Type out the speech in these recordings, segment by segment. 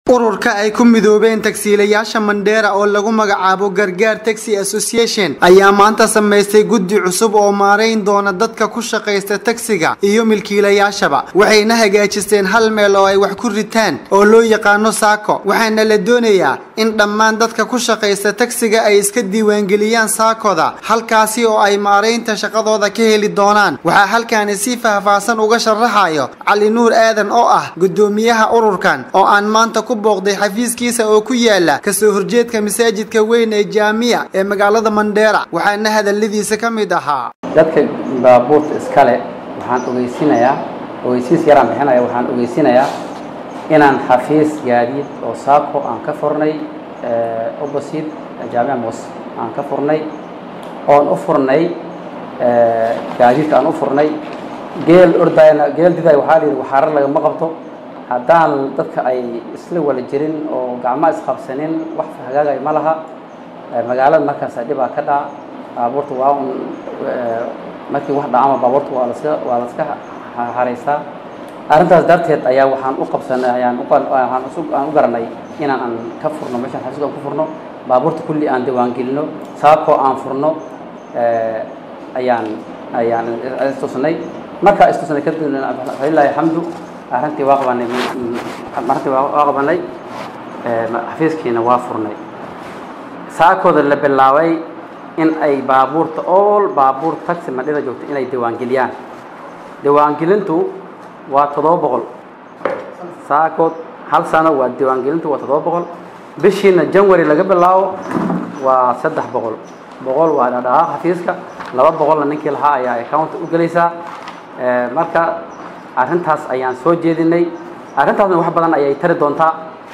ururka ay ku midoobeen tagsiilayaasha mandheera oo lagu magacaabo gargaar taxi association ayaa maanta samaystay guddi cusub oo maarayn doona dadka ku shaqaysta tagsiga iyo milkiilayaashaba waxayna hagaajisteen hal meel oo ay wax ku ritaan oo loo yaqaano saako waxaana la doonayaa in dhammaan dadka ku shaqaysta tagsiga ay iska diiwaangeliyaan saakoda halkaasi oo ay maaraynta shaqadooda ka heli doonaan waxaa halkaani si faahfaahsan uga sharaxayo cali nuur aadan oo ah gudoomiyaha ururkan oo aan maanta ku booqday xafiiskiisa oo ku yaala kasoo horjeedka masaajidka weyn ee jaamiya ee magaalada mandheera waxaana hadaladiisa ka mid ahaa dadka baabuurta iskale waxaan ogeysinayaa ogeysiis yaraan bixinaya waxaan ogeysinayaa inaan xafiis gaadiid oo saako aan ka furnay opposite jaamica mos aan ka furnay oon u furnay gaadiidka aan u furnay geel ordayna geel diday waxaa la yidhi waxaarar lagama qabto haddaan dadka ay isla wala jirin oo gacmaha isqabsanin wax hagaagay ma laha magaalada markaasa dhibaa ka dhaca baabuurta waa un markii wax dhacama baabuurta waa laska waa laska haraysaa arrintaas darteed ayaa waxaan u qabsanay ayaan uaan aan u garanay inaan aan ka furno meeshaan xasuus aan ku furno baabuurta kulli aan diiwaangelino saakoo aan furno ayaan ayaan istusnay markaa istusnay kadib falilaahi alxamdu arrintii waa qabanay arrintii waa qabanay xafiiskiina waa furnay saakooda la bilaabay in ay baabuurta all baabuur taxi madhida joogto inay diiwaangeliyaan diiwaangelintu waa toddoba boqol saakood hal sano waa diiwaangelintu waa toddoba boqol bishiina janwary laga bilaabo waa saddex boqol boqol waa dhadhaqaaq xafiiska laba boqolna ninkii lahaa ayaa accounta u gelaysaa marka arrintaas ayaan soo jeedinay arrintaasna wax badan ayay tari doontaa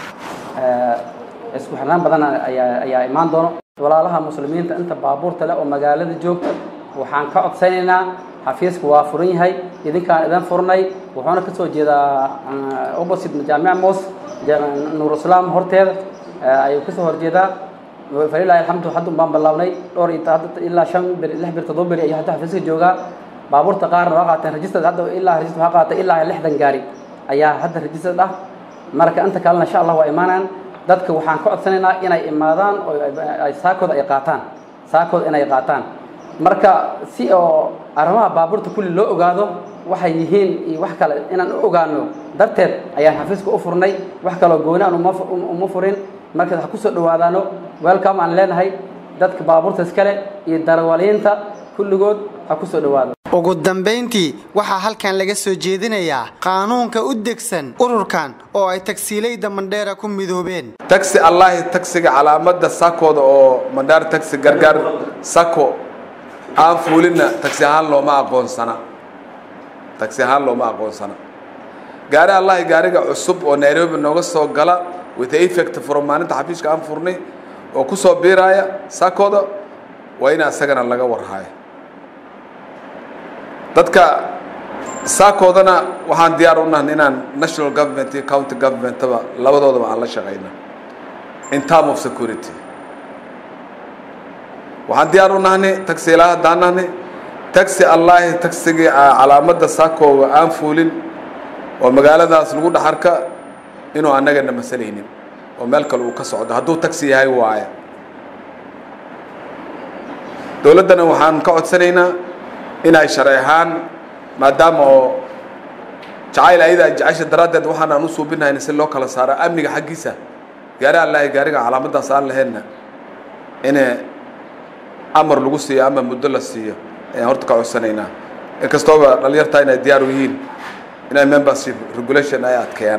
isku xirnaan badan ayaa ayaa imaan doono walaalaha muslimiinta inta baabuurta leh oo magaalada joogta waxaan ka codsanaynaa xafiisku waa furan yahay idinkaan idin furnay wuxuuna ka soo jeedaa opposite jaamica mos nuurislaam horteeda ayuu kasoo horjeedaa falilahi alxamdu hadda baan bilaabnay dhowr ilaa shan beri lix beri toddoba beri ayuu hadda xafiiska joogaa baabuurta qaarna waa qaateen registrad hadda ilaa register waxaa qaatay ilaa lixdan gaari ayaa hadda registrad ah marka inta kalena insha allah waa imaanayaan dadka waxaan ka codsanaynaa inay imaadaan oo ay saakooda ay qaataan saakooda inay qaataan marka si oo arrimaha baabuurta kulli loo ogaado waxay yihiin iyo wax kale inaan u ogaano darteed ayaan xafiiska u furnay wax kaloo gooni aan uma furin marka ha kusoo dhawaadaano welcome aan leenahay dadka baabuurta iskale iyo darawaliinta kulligood ha kusoo dhawaado ugu dambayntii waxaa halkan laga soo jeedinayaa qaanuunka u degsan ururkan oo ay tagsiilayda mandheera ku midoobeen taxi allahi taxiga calaamadda sakooda oo mandheera taxi gargaar sako aan fuulinna taxi ahaan looma aqoonsana taxi ahaan looma aqoonsana gaari allahi gaariga cusub oo nairobi nooga soo gala with effect from maalinta xafiiska aan furnay oo ku soo biiraaya sakooda waa in isagana laga warhaayo dadka saakoodana waxaan diyaar u nahan inaan national government iyo county governmentaba labadoodaba aan la shaqayna in term of security waxaan diyaar u nahni taxiilaa haddaan nahni taxi allahi taxigii calaamadda saakooga aan fuulin oo magaaladaas lagu dhaxarka inuu annagana masalaynin oo meel kale uu ka socdo hadduu taxi yahay waaya dowladdana waxaan ka codsanaynaa inay sharci ahaan maadaama oo jacayl ayada jecesha daraaddeed waxaan aan u suubinahayna si loo kala saaro amniga xaggiisa gaari allahi gaariga calaamaddaas aan lahaynna in amar lagu siiyo ama muddo la siiyo ayaan horta ka codsanaynaa inkastooba dhalinyartaa inay diyaar u yihiin inay membership regulation ay adkeeyaan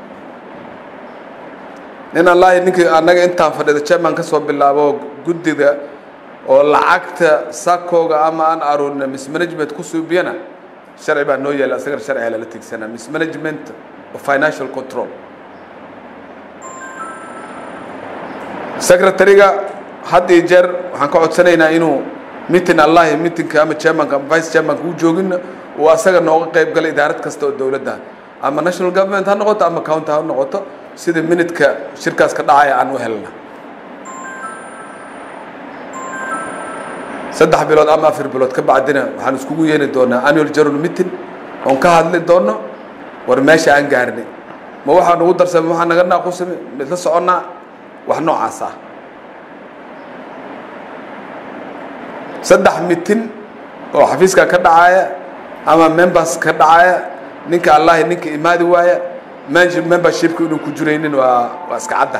nin allahi ninkii annaga intaan fadhida chairman ka soo bilaabo guddiga oo lacagta sakooga ama aan aruurina mismanagement ku suubiyana sharci baa noo yaala asagana sharciga lala tigsanaa mismanagement of financial control secretary-ga had iyo jeer waxaan ka codsanaynaa inuu meeting allahi meetingka ama chairmanka ama vice chairmanka u joogina uu asaga nooga qayb gala idaarad kasta oo dowladda ama national government ha noqoto ama county ha noqoto sida minutka shirkaas ka dhacaya aan u helna saddex bilood ama afar bilood ka bacdina waxaan iskugu yeeni doonaa annual general meeting oon ka hadli doono war meesha aan gaarnay ma waxaa nagu darsamay waxaa naga naaqusami midla soconnaa wax noocaas ah saddex mitin oo xafiiska ka dhacaya ama members ka dhacaya ninka allahi ninka imaadi waaya manage membershipka inuu ku jiraynin waa waa iska cadda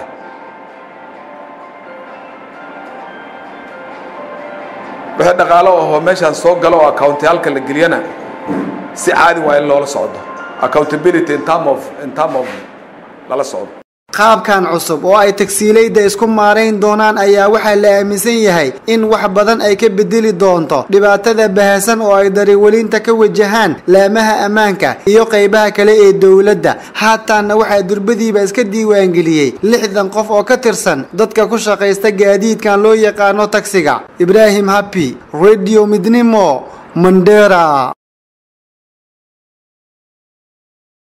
wixii dhaqaalo ahoo meeshaan soo galo oo accountiyaalka la geliyana si caadi waa in loola socdo accountability in term of in term of lala socdo qaabkan cusub oo ay tagsiilayda isku maarayn doonaan ayaa waxaa la aaminsan yahay in wax badan ay ka bedeli doonto dhibaatada bahasan oo ay dariwelinta ka wajahaan laamaha ammaanka iyo qaybaha kale ee dowladda haataanna waxaa durbadiiba iska diiwaangeliyey lixdan qof oo ka tirsan dadka ku shaqaysta gaadiidkan loo yaqaano tagsiga ibraahim habi radio midnimo mandera